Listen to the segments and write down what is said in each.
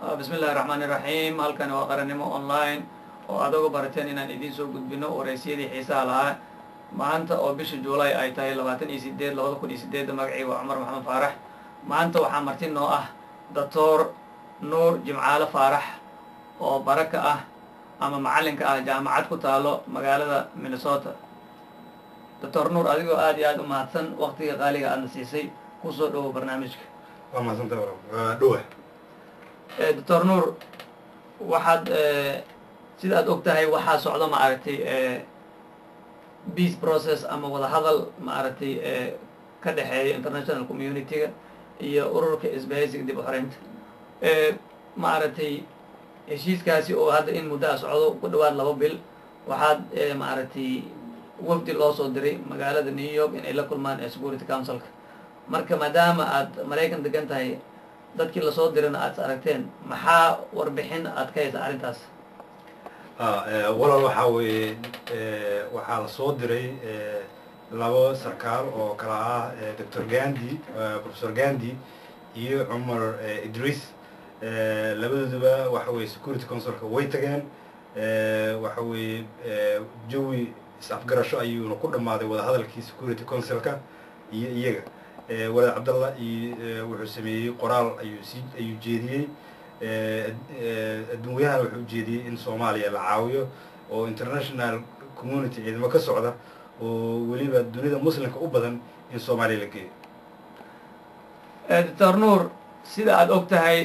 bismi illahi raxmaani raxiim halkani waa qarannimo online oo aad uga barateen inaan idiin soo gudbino waraysyadii xiisaha lahaa maanta oo bisha juulay ay tahay labaatan iyo sideed labada kun iyo sideedda magacii waa cumar maxamed faarax maanta waxaa marti noo ah doctor nuur jimcaale faarax oo baraka ah ama macallinka ah jaamacad ku taalo magaalada minnesota doctor nuur adigoo aad iyo aad u mahadsan waktiga qaaliga aadna siisay kusoo dhowow barnaamijka waa mahadsanta waa dhowa doctor nuur waxaad sida aad og tahay waxaa socdo ma aragtay peace process ama wadahadal ma aragtay ka dhexeeya international community-ga iyo ururka isbahaysiga dib u xoreynta ma aragtay heshiiskaasi oo hadda in muddo a socdo ku dhawaad laba bil waxaad ma aragtay wafdi loo soo diray magaalada new york inay la kulmaan security councilka marka maadaama aad maraykan degan tahay dadkii lasoo dirana aad is aragteen maxaa warbixin aad ka haysa arrintaas walaal waxaa weeye waxaa la soo diray labo sarkaal oo kala ah doctor gandi professor gandi iyo cumar idris labadooduba waxa weye security councilka way tageen waxa weeye jawi is-afgarasho ayuuna ku dhammaaday wadahadalkii security councilka iyo iyaga walaad cabdallah iyo wuxuu sameeyey qoraal ayuu sii ayuu jeediyey adduunyahana wuxuu ujeediyey in soomaaliya la caawiyo oo international community ciidamo ka socda oo weliba dunida muslimka u badan in soomaaliya la geeyo doctor nuur sida aada og tahay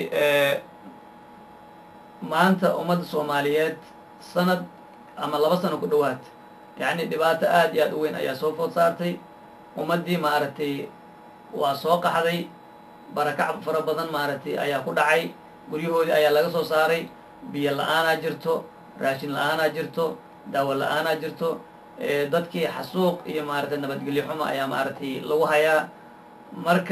maanta ummadda soomaaliyeed sanad ama laba sano ku dhowaad yacni dhibaato aad iyo aad u weyn ayaa soo food saartay ummaddii maaragtay waa soo qaxday barakac fara badan maaragtay ayaa ku dhacay guryahoodii ayaa laga soo saaray biyo la-aanaa jirto raashin la-aanaa jirto daawo la-aanaa jirto dadkii xasuuq iyo maaragtay nabadgelyo xumo ayaa maaragtay lagu hayaa marka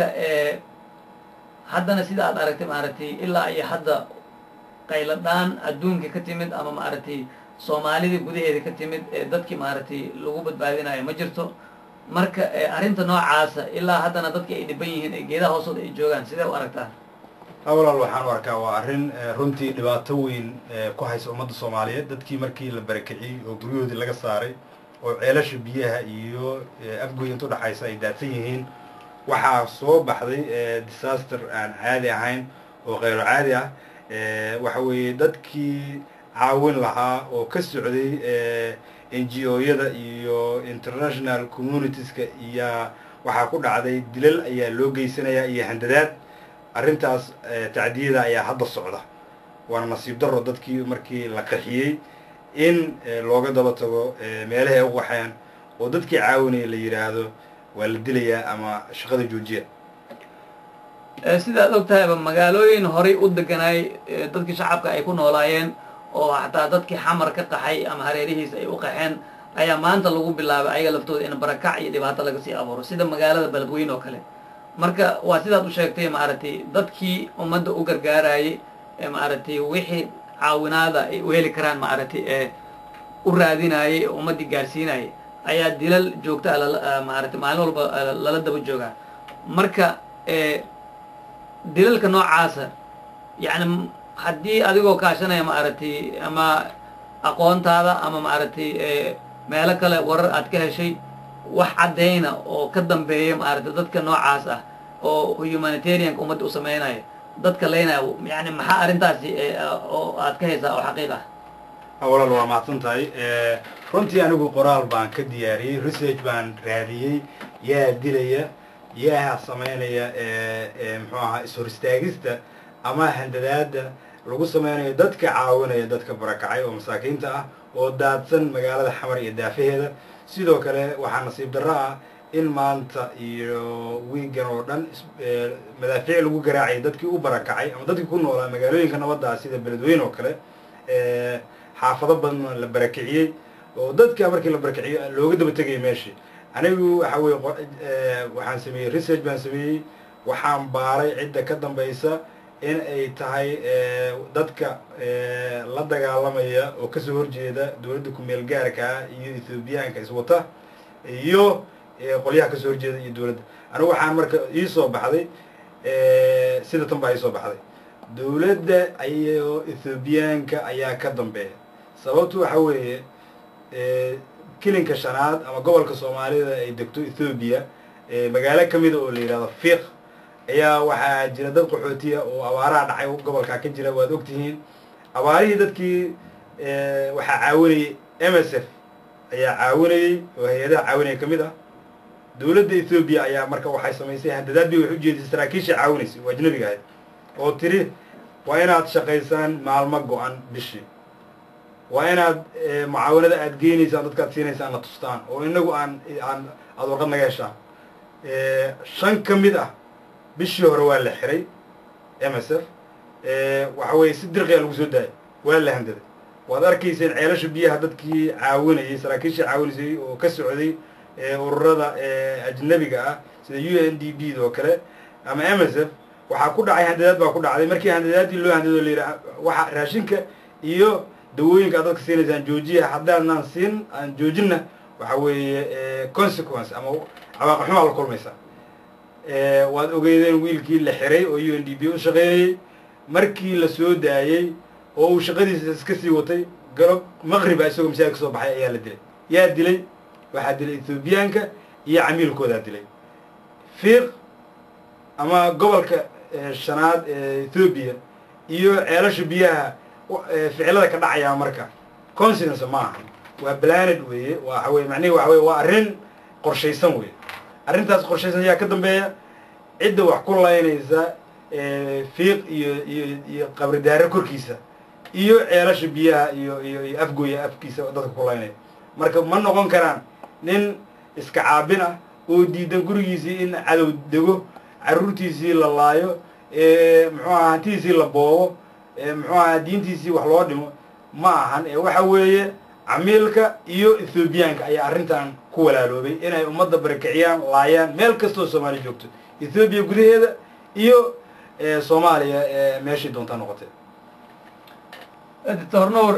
haddana sida aad aragtay maaragtay ilaa iyo hadda qayladhaan adduunka ka timid ama maaragtay soomaalidii gudaheeda ka timid ee dadkii maaragtay lagu badbaadinayo ma jirto marka arrinta noocaasa ilaa haddana dadki ay dhiban yihiin ee geedaha hoostooda ay joogaan sidee u aragtaa walaal waxaan u arkaa waa arrin runtii dhibaato weyn ku haysa ummadda soomaaliyeed dadkii markii la barakiciyey oo guryahoodii laga saaray oo ceelasha biyaha iyo afgoy inta udhaxaysa ay daadsan yihiin waxaa soo baxday disaster aan caadi ahayn oo kheyro caadi ah waxa weeye dadkii caawin lahaa oo ka socday n g o-yada iyo international communitieska iyo waxaa ku dhacday dilal ayaa loo geysanayaa iyo handadaad arrintaas tacdiyada ayaa hadda socda waana nasiib daro dadkii markii la qaxiyey in looga daba tago meelahay u qaxeen oo dadkii caawinaya la yidhaahdo waa la dilayaa ama shaqada joojiya sida ad og tahayba magaalooyin horay u deganaay dadkii shacabka ay ku noolaayeen oo xataa dadkii xamar ka qaxay ama hareerihiis ay u qaxeen ayaa maanta lagu bilaabay ayaga laftooda in barakac iyo dhibaato laga sii abuuro sida magaalada beledweyne oo kale marka waa sidaad u sheegtay maaragtay dadkii ummadda u gargaarayay maaragtay wixii caawinaada ay u heli karaan maaragtay ee u raadinayay ee ummaddii gaarsiinayay ayaa dilal joogta a maaragtay maalin walba lala daba joogaa marka dilalka noocaasa yacni haddii adigoo kaashanaya maaragtay ama aqoontaada ama maaragtay meelo kale warar aad ka heshay wax caddayna oo ka dambeeya maaragtay dadka noocaas ah oo humanitarianka ummadda u sameynaya dadka leynaya yani maxaa arrintaasi oo aad ka haysaa oo xaqiiq ah walaal waa mahadsan tahay runtii anigu qoraal baan ka diyaariyey research baan raadiyey yaa dilaya yaa sameynaya muxuu ahaa is-hor istaagista ama handadaada lagu sameynayo dadka caawinaya dadka barakacay oo masaakiinta ah oo daadsan magaalada xamar iyo daafaheeda sidoo kale waxaa nasiib darro ah in maanta iyo wiigan oo dhan madaafiic lagu garaacaya dadkii u barakacay ama dadkii ku noolaa magaalooyinka nabadda ah sida beledweyne oo kale xaafado badan la barakiciyey oo dadka markii la barakiciyo looga daba tegaya meeshii anigu waxa weye waxaan sameeyey research baan sameeyey waxaan baaray cidda ka dambaysa in ay tahay dadka la dagaalamaya oo kasoo horjeeda dowladda ku-meel gaarka ah iyo ethoobiyaanka iswata iyo qolyaha kasoo horjeeda iyo dowladda anigu waxaan marka iisoo baxday sida tan baa iisoo baxday dowladda iyo ethoobiyaanka ayaa ka dambeeya sababtu waxa weeye kilinka shanaad ama gobolka soomaalida ay degto ethoobiya magaalo ka mida oo la yidhahdo fiiq ayaa waxaa jira dad qaxootiya oo abaaraha dhacay gobolkaa ka jira waad ogtihiin abaarihii dadkii waxaa caawinayay m s f ayaa caawinayey oo hay-adaha caawinaya ka mid ah dowladda ethoobiya ayaa marka waxay samaysay handadaad bay wax u jeedisay saraakiisha caawinaysay oo ajnabiga ahayd oo tiri waa inaad shaqaysaan maalmo go-an bishii waa inaad mucaawanada aad geynaysaan dadkaad siinaysaan la tustaan oo inagu aan aan aada warqad naga heshaan shan ka mid ah bishii hore waa la xiray m s f waxa weeye si dirqiya lagu soo daayay waa la handaday waad arkayseen ceelasha biyaha dadkii caawinayay saraakiishii caawinaysay oo ka socday ururada ajnabiga ah sida u n d b oo kale ama m s f waxaa ku dhacay handadaad baa ku dhacday markii handadaadii loo handado la yidhaha waxa raashinka iyo dawooyinka aad dadka siinaysaan joojiya haddaadnaan siin aan joojinna waxa weeye consequence ama cawaaqixumaa la kulmaysaa waad ogeydeen wiilkii la xiray oo u n d b u shaqeynayey markii la soo daayey oo uu shaqadiisa iska sii watay galo maqriba isagoo masaajid ka soo baxay ayaa la dilay yaa dilay waxaa dilay ethoobiyaanka iyo camiilkoodaa dilay fiiq ama gobolka shanaad ee ethoobiya iyo ceelasha biyaha ficilada ka dhacaya marka conscience ma aha waa planet weeye waxa weye macnihi waxa weye waa arrin qorshaysan weye arrintaas qorshaysan ayaa ka dambeeya cidda wax ku laynaysa fiiq iyo iyo iyo qabridaare korkiisa iyo ceelasha biyaha iyo iyo iyo afgooya afkiisa dadka ku laynaya marka ma noqon karaan nin iska caabin ah oo diidan gurigiisii in cadow dego carruurtiisii la laayo muxuu aha hantidiisii la boobo muxuu aha diintiisii wax loo dhimo ma ahan ee waxa weeye camiilka iyo ethoobiyaanka ayaa arrintan ku walaaloobay inay ummadda barakiciyaan laayaan meel kastoo soomaaliya joogto ethoobiya gudaheeda iyo soomaaliya meeshii doontaa noqotee doctor nuur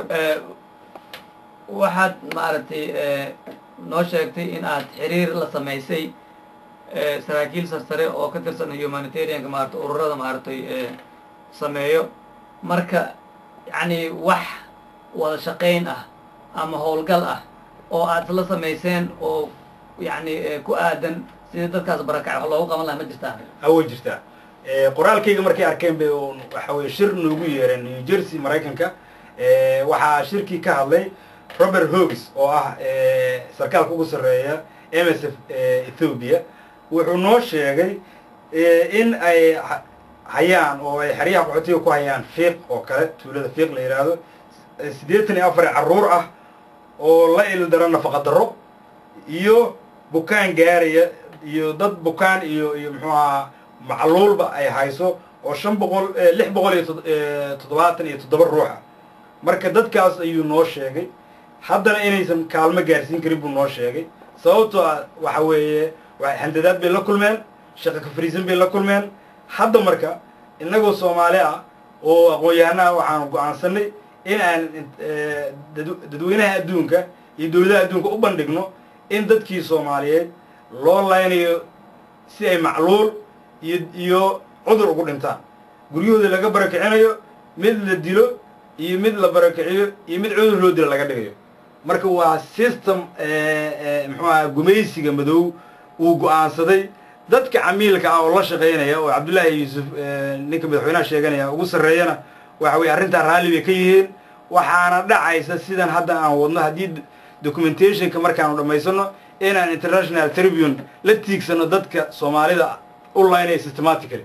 waxaad maaragtay noo sheegtay in aad xiriir la samaysay saraakiil sarsare oo ka tirsan humanitarianka maarata ururada maaragtay sameeyo marka yacni wax wada shaqayn ah ama howlgal ah oo aad isla samayseen oo yacni ku aadan sidii dadkaas barakacay wax loogu qaban laha ma jirtaa away jirtaa qoraalkayga markay arkeen bay waxa weye shir noogu yeereen new jersey maraykanka waxaa shirkii ka hadlay robert hogis oo ah sarkaalka ugu sarreeya m s f ethoobiya wuxuu noo sheegay in ay hayaan oo ay xeryaha qaxootiga ku hayaan fiiq oo kale tuulada fiiq la yidhaahdo siddeetan iyo afar carruur ah oo la ildaro nafaqa darro iyo bukaan gaaraya iyo dad bukaan iyo iyo muxuu ahaa macluulba ay hayso oo shan boqol lix boqol iyo toddobaatan iyo toddoba ruuxa marka dadkaas ayuu noo sheegay haddana inaysan kaalmo gaarsiin karin buu noo sheegay sababtoo ah waxa weeye handadaad bay la kulmeen shaqo ka fariisan bay la kulmeen hadda marka innagoo soomaali ah oo aqoon-yahanaha waxaanu go-aansanay in aan dadweynaha adduunka iyo dowladaha adduunka u bandhigno in dadkii soomaaliyeed loo laynayo si ay macluul iyo iyo cudur ugu dhintaan guryahooda laga barakicinayo mid la dilo iyo mid la barakiciyo iyo mid cudur loo dilo laga dhigayo marka waa system muxuu aha gumaysiga madow uu go-aansaday dadka camiilka ah oo la shaqaynaya oo cabdullaahi yuusuf ninka madaxweynaha sheeganaya ugu sarreeyana waxa weye arrintaa raalli bay ka yihiin waxaana dhacaysa sidan hadda aan wadno haddii documentationka markaanu dhammaysano inaan international tribune la tiigsano dadka soomaalida u laynaya systematically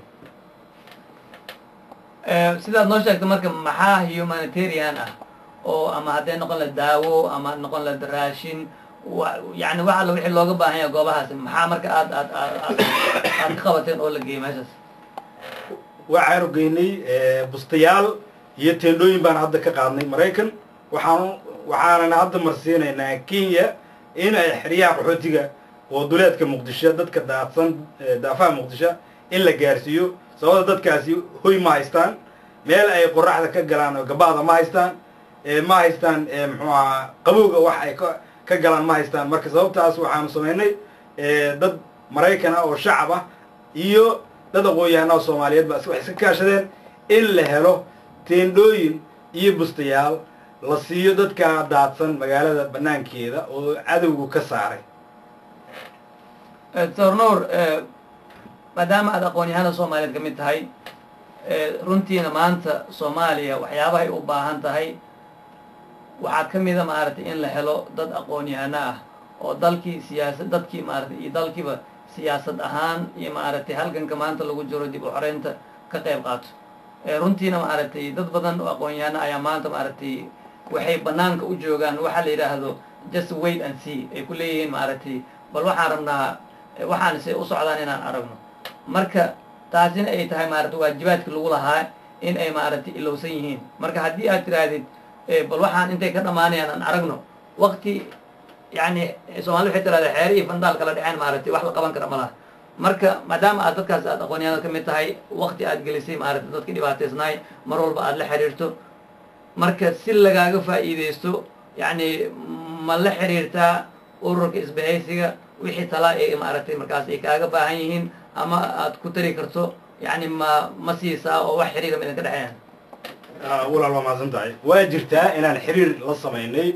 sidaad noo sheegtay marka maxaa humanitarian ah oo ama hadday noqon la daawo ama noqon la raashin yani wax alla wixii looga baahan yaha goobahaasi maxaa marka aad aad aad aad ka qabateen oo la geeyey meeshaas waxaanu geynay bustayaal iyo teendhooyin baan hadda ka qaadnay maraykan waxaanu waxaanana hadda marsiinaynaa kenya in ay xeryaha qaxootiga oo duleedka muqdisho dadka daadsan daafaha muqdisho in la gaarsiiyo sababta dadkaasi hoy ma haystaan meel ay qoraxda ka galaan oo gabaada ma haystaan ma haystaan muxuu ahaa qabowga wax ay ka ka galaan ma haystaan marka sababtaas waxaanu samaynay dad maraykan ah oo shacab ah iyo dad aqoon-yahanaa soomaaliyeed ba waxay iska kaashadeen in la helo teendhooyin iyo bustayaal la siiyo dadkaa daadsan magaalada banaankeeda oo cadowgu ka saaray doctor nuur maadaama aad aqoon-yahanada soomaaliyeed ka mid tahay runtiina maanta soomaaliya waxyaabahay u baahan tahay waxaa ka mida maaragtay in la helo dad aqoon-yahano ah oo dalkii siyaasad dadkii maaragtay iyo dalkiiba siyaasad ahaan iyo maaragtay halganka maanta lagu jiro dib u xoreynta ka qayb qaato runtiina maaragtay dad badan oo aqoon-yahano ayaa maanta maaragtay waxay banaanka u joogaan waxaa la yidhaahdo just wait and see ay ku leeyihiin maaragtay bal waxaan rabnaa waxaan se u socdaan inaan aragno marka taasina ay tahay maaragtay waajibaadki lagu lahaa in ay maaragtay ilowsan yihiin marka haddii aad tirahdid bal waxaan intay ka dhamaanayaan aan aragno wakti yani soomali waxay tirahda xeere iyo fandaal kala dhaceen maaragtay wax la qaban kara ma laha marka maadaama aad dadkaas aad aqoonyahanada ka mid tahay wakti aad gelisay maaragtay dadki dhibaataysnaay mar walba aad la xiriirto marka si lagaaga faa'iideysto yacni ma la xiriirtaa ururka isbahaysiga wixii talaa ee maaragtay markaas ay kaaga baahan yihiin ama aad ku tari karto yacni ma ma siisaa oo wax xiriira ma idinka dhexeeyaan walaal waa mahadsan tahay waa jirtaa inaan xiriir la samaynay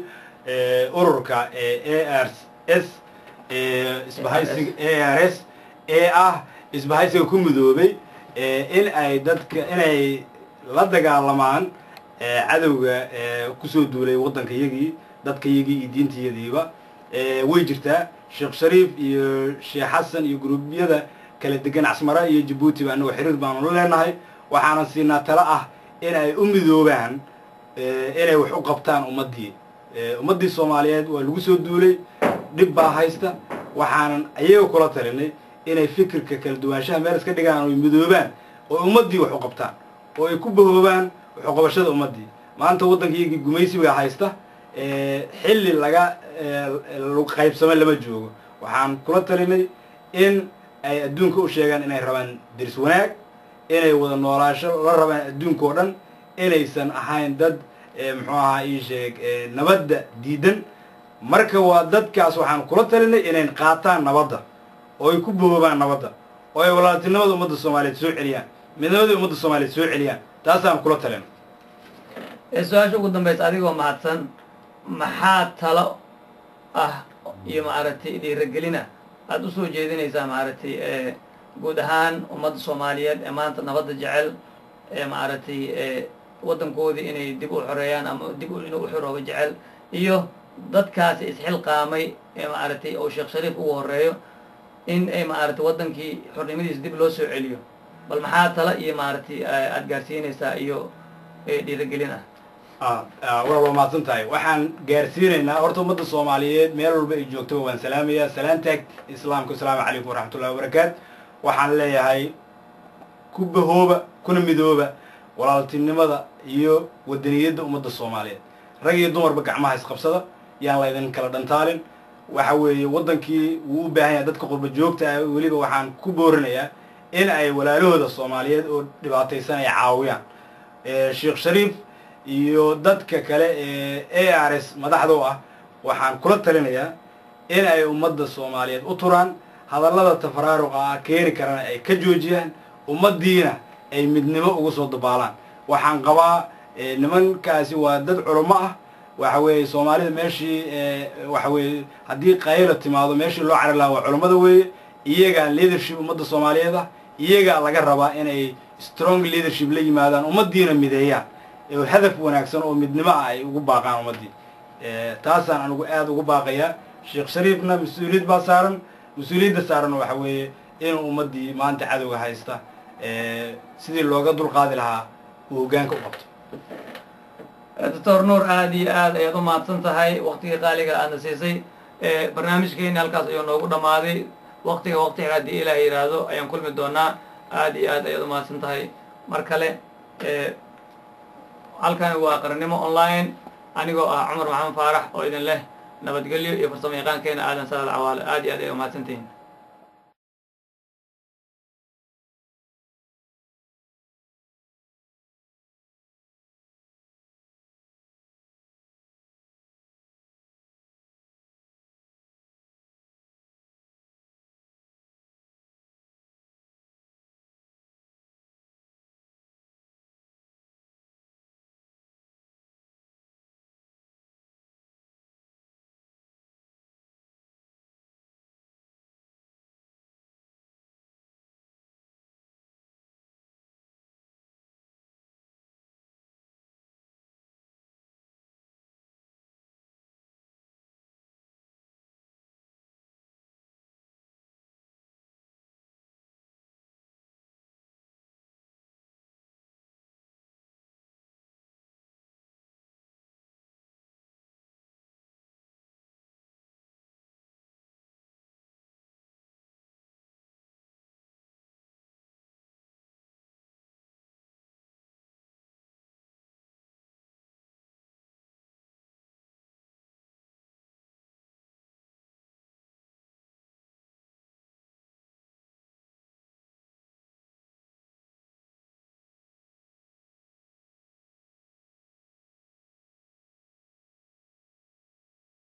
ururka a r s isbahaysiga a r s ee ah isbahaysiga ku midoobay in ay dadka inay la dagaalamaan cadowga kusoo duulay waddanka yagii dadka yagii iyo diintayadiiba way jirtaa sheekh shariif iyo sheekh xasan iyo guruubyada kala degan casmara iyo jabuuti ba anagoo xiriir baanu la leenahay waxaanan siinaa talo ah in ay u midoobaan inay wax u qabtaan ummaddii ummaddii soomaaliyeed waa lagu soo duulay dhib baa haysta waxaanan ayaga kula talinay inay fikirka kala duwaanshaha meel iska dhigaan oy midoobaan oo ummaddii wax u qabtaan oo ay ku bahoobaan waxuqabashada ummaddii maanta waddankayagii gumaysiga haysta xilli laga qaybsamo lama joogo waxaan kula talinay in ay adduunka u sheegaan inay rabaan deris wanaag inay wada noolaasho la rabaan adduunka oo dhan inaysan ahayn dad muxuu ahaa ii sheeg nabadda diidan marka waa dadkaas waxaan kula talinay inay qaataan nabadda oo ay ku boobaan nabadda oo ay walaaltinimada ummadda soomaaliyeed soo celiyaan midnimadii ummadda soomaaliyeed soo celiyaan taasaan kula talin su-aasha ugu dambaysa adigoo mahadsan maxaa talo ah iyo maaragtay dhiiragelina aada usoo jeedinaysaa maaragtay guud ahaan ummadda soomaaliyeed ee maanta nabadda jecel ee maaragtay waddankoodii inay dib u xoreeyaan ama dib inuu u xoroobo jecel iyo dadkaasi isxilqaamay ee maaragtay oo sheekh shariif ugu horeeyo in ay maaragtay waddankii xornimadiisa dib loo soo celiyo bal maxaa tala iyo maaragtay aada gaarsiinaysaa iyo dhiiragelin ah walaal waa mahadsan tahay waxaan gaarsiinaynaa horta ummadda soomaaliyeed meel walba ay joogtaba waan salaamayaa salaantaag islaamka asalaamu calaykum waraxmatullahi wabarakaatu waxaan leeyahay ku bahooba kuna midooba walaaltinimada iyo wadaniyadda ummadda soomaaliyeed rag iyo dumarba gacmaha isqabsada yaan laydin kala dhantaalin waxa weeye waddankii wuu u baahan yahay dadka qurba joogta ah weliba waxaan ku boorinayaa in ay walaalahooda soomaaliyeed oo dhibaataysan ay caawiyaan sheekh shariif iyo dadka kale ee a r s madaxda u ah waxaan kula talinayaa in ay ummadda soomaaliyeed u turaan hadallada tafaraaruqa ah keeni karana ay ka joojiyaan ummaddiina ay midnimo ugu soo dabaalaan waxaan qabaa nimankaasi waa dad culamo ah waxa weeye soomaalida meeshii waxa weeye haddii qayla timaado meeshii loo cari lahaa waa culammada weeye iyagaa leadership ummadda soomaaliyeed ah iyagaa laga rabaa inay strong leadership la yimaadaan ummaddiina mideeyaan hadaf wanaagsan oo midnimo ah ay ugu baaqaan ummaddii taasaan anigu aada ugu baaqayaa sheekh shariifna mas-uuliyad baa saaran mas-uuliyadda saaranna waxa weeye inuu ummaddii maanta cadowga haysta sidii looga dulqaadi lahaa uu hoggaanka u qabto doctor nuur aada iyo aad ayaad u mahadsan tahay waktigii qaaliga aadna siisay barnaamijkeeni halkaas ayuu noogu dhammaaday waktiga waktiga haddii ilaah yidhaahdo ayaan kulmi doonaa aada iyo aad ayaad u mahadsan tahay mar kale halkani waa qarannimo online anigoo ah cumar maxamed faarax oo idin leh nabadgelyo iyo farsamo yaqaankeena aadan salaad cawaale aad iyo aad ay umahadsantihiin